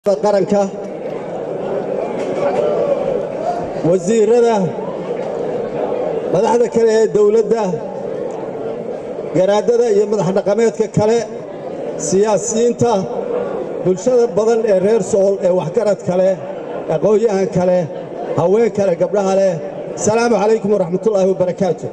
qaranka wasiirada madaxda kale ee dowladda garaadada iyo madax dhaqameedka kale siyaasiyiinta bulshada badan ee reer sool ee waxgarad kale aqoon-yahan kale haween kale gabdhaha leh asalaamu calaykum waraxmatullaahi wabarakaatu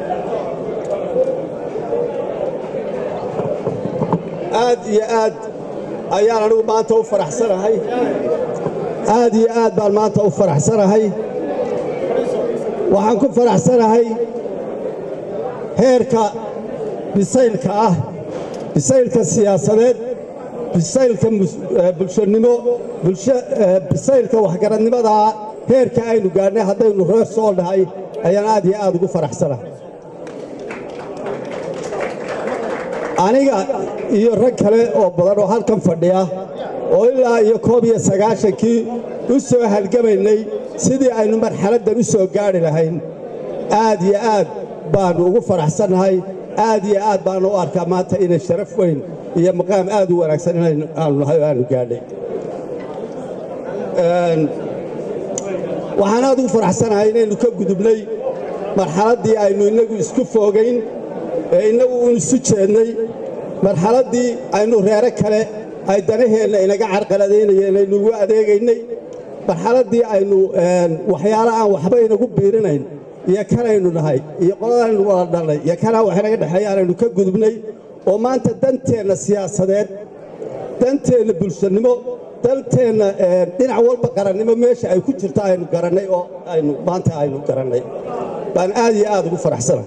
aad iyo aad ayaan anigu maanta u faraxsanahay aad iyo aad baan maanta u faraxsanahay waxaan ku faraxsanahay heerka bisaylka ah bisaylka siyaasadeed bisaylka bulshanimo bisaylka waxgaradnimadaa heerka aynu gaadhnay haddaynu reer sool nahay ayaan aad iyo aad ugu faraxsanahay aniga iyo rag kale oo badan oo halkan fadhiya oo ilaa iyo koob iyo sagaashankii u soo halgamaynay sidii aynu marxaladdan u soo gaadhi lahayn aad iyo aad baannu ugu faraxsannahay aad iyo aad baannu u arkaa maanta inay sharaf weyn iyo maqaam aad u wanaagsan inaanu nahay oo aanu gaadhay waxaan aad ugu faraxsanahay inaynu ka gudubnay marxaladdii aynu innagu isku foogayn ee innagu uun isu jeednay marxaladdii aynu reere kale ay danaheenna inaga carqaladaynayeen aynu ugu adeegaynay marxaladdii aynu waxyaala aan waxba inagu biirinayn iyo kanaynu nahay iyo qoladaynu wada dhalnay iyo kanaa wax inaga dhexeeyaan aynu ka gudubnay oo maanta danteenna siyaasadeed danteenna bulshanimo danteenna dhinac walba qarannimo meesha ay ku jirto aynu garannay oo aynu maanta aynu garannay baan aad iyo aad ugu faraxsanahay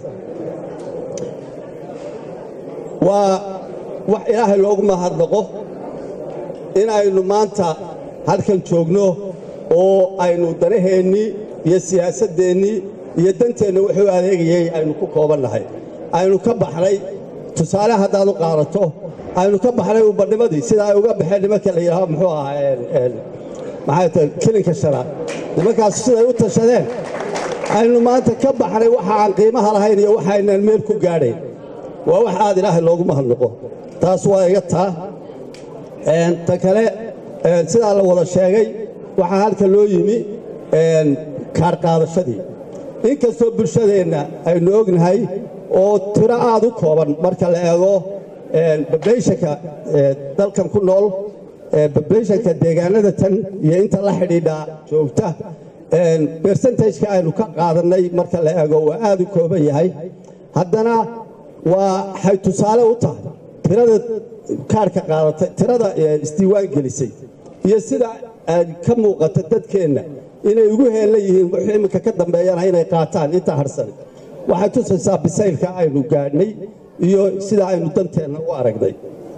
waa wax ilaahay loogu mahadnaqo in aynu maanta halkan joogno oo aynu danaheennii iyo siyaasaddeennii iyo danteenna wuxuu adeegayey aynu ku koobannahay aynu ka baxnay tusaale haddaad u qaadato aynu ka baxnay ubadnimadii sida ay uga baxeen nimanka la yidhaaho muxuu ahaa maxay tahay kilinka shanaad nimankaas siday u tashadeen aynu maanta ka baxnay waxa aan qiimaha lahayn iyo waxaynaan meel ku gaadhayn waa wax aad ilaahay loogu mahadnaqo taas waa iga taa ta kale sidaa la wada sheegay waxaa halka loo yimi kaar qaadashadii inkastoo bulshadeenna aynu ognahay oo tiro aad u kooban marka la eego bablayshanka dalkan ku nool bablayshanka deegaanada tan iyo inta la xidhiidha joogta bersentageka aynu ka qaadannay marka la eego waa aad u kooban yahay haddana waxay tusaale u tahay tirada kaarka qaadatay tirada isdiiwaan gelisay iyo sida ay ka muuqata dadkeenna inay ugu heellan yihiin wuxuu imminka ka dambeeyana inay qaataan inta harsan waxay tusaysaa bisaylka aynu gaadhnay iyo sida aynu danteenna u aragnay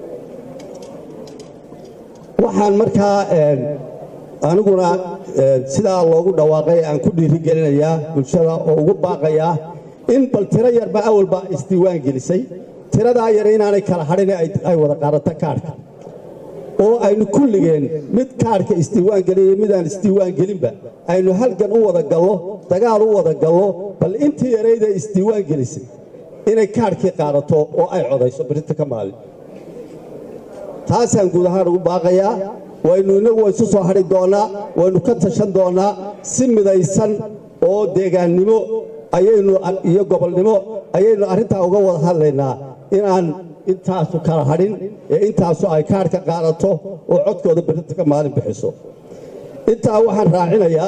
waxaan markaa aniguna sidaa loogu dhawaaqay aan ku dhiirigelinayaa bulshada oo ugu baaqayaa in bal tiro yarba awalba isdiiwaan gelisay tiradaa yar inaanay kala hadhin ay wada qaadato kaarhka oo aynu kulligeen mid kaarhka isdiiwaan gelin iyo midaan isdiiwaan gelinba aynu halgan u wada gallo dagaal u wada gallo bal intii yarayda isdiiwaan gelisay inay kaarhkii qaadato oo ay codayso birinta ka maalin taasaan guud ahaan ugu baaqayaa waynu innagu waysu soo hadhi doonnaa waynu ka tashan doonnaa si midaysan oo deegaannimo ayaynu iyo gobolnimo ayaynu arrintaa uga wada hadlaynaa inaan intaasu kala hadhin ee intaasu ay kaarhka qaadato oo codkooda birinta ka maalin bixiso intaa waxaan raacinayaa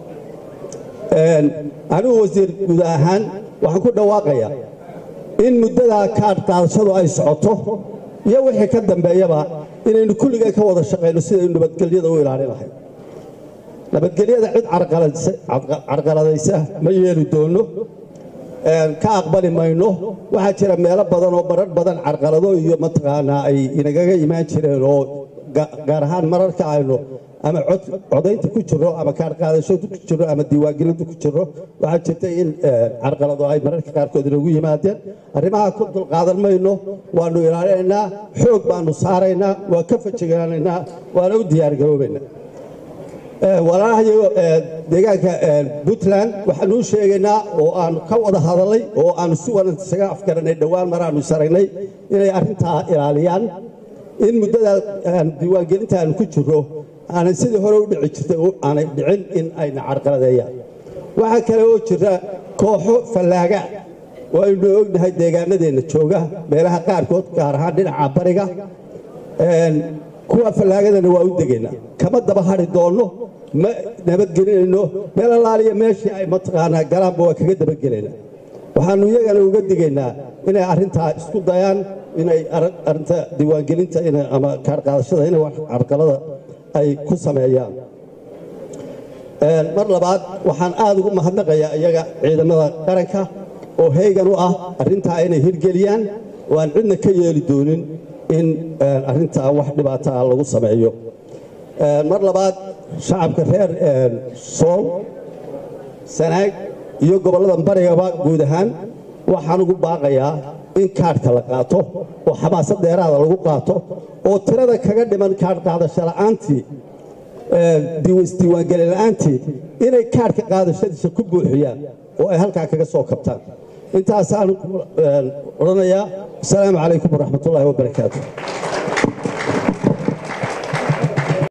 anigu wasiir guud ahaan waxaan ku dhawaaqayaa in muddadaa kaarh qaadashadu ay socoto iyo wixii ka dambeeyaba inaynu kulligeen ka wada shaqayno sidaynu nabadgelyada u ilaalin lahay nabadgelyada cid carqaladaysa ma yeeli doonno ka aqbali mayno waxaa jira meelo badan oo marar badan carqalado iyo mataqaanaa ay inagaga imaan jireen oo gaar ahaan mararka aynu ama codaynta ku jirro ama kaarqaadashadu ku jirro ama diiwaangelinta ku jirro waxaa jirta in carqalado ay mararka qaarkood inagu yimaadeen arrimaha ku dulqaadan mayno waannu ilaalinaynaa xoog baannu saaraynaa waa ka fajiganaynaa waana u diyaargaroobaynaa walaalahayo deegaanka puntland waxaanuu sheegaynaa oo aanu ka wada hadalnay oo aanu si wanaagsan isaga afgaranay dhowaan maraanu saragnay inay arrintaa ilaaliyaan in muddada diiwaangelinta aanu ku jirro aanay sidii hore u dhici jirtay aanay dhicin in ayna carqaladeeyaan waxaa kale oo jira kooxo fallaaga oo aynu ognahay deegaanadeenna jooga meelaha qaarkood gaar ahaan dhinaca bariga kuwa fallaagadana waa u degaynaa kama daba hari doonno ma nabadgelinayno meel allaaliya meeshii ay mataqaanaa galaanba waa kaga dabagelaynaa waxaannu iyagana uga digaynaa inay arrintaa isku dayaan inay arrinta diiwaangelinta ama kaarqaadashada inay wax carqalada ay ku sameeyaan mar labaad waxaan aad ugu mahadnaqayaa iyaga ciidamada qaranka oo heegan u ah arrintaa inay hirgeliyaan oo aan cidna ka yeeli doonin in arrintaa wax dhibaata ah lagu sameeyo mar labaad shacabka reer sool sanaag iyo gobolladan barigaba guud ahaan waxaan ugu baaqayaa in kaadhka la qaato oo xamaasad dheeraada lagu qaato oo tirada kaga dhiman kaadh qaadasho la'aantii isdiiwaangeli la'aantii inay kaadhka qaadashadiisa ku buuxiyaan oo ay halkaa kaga soo kabtaan intaasaan odhanayaa asalaamu calaykum waraxmatullaahi wabarakaatu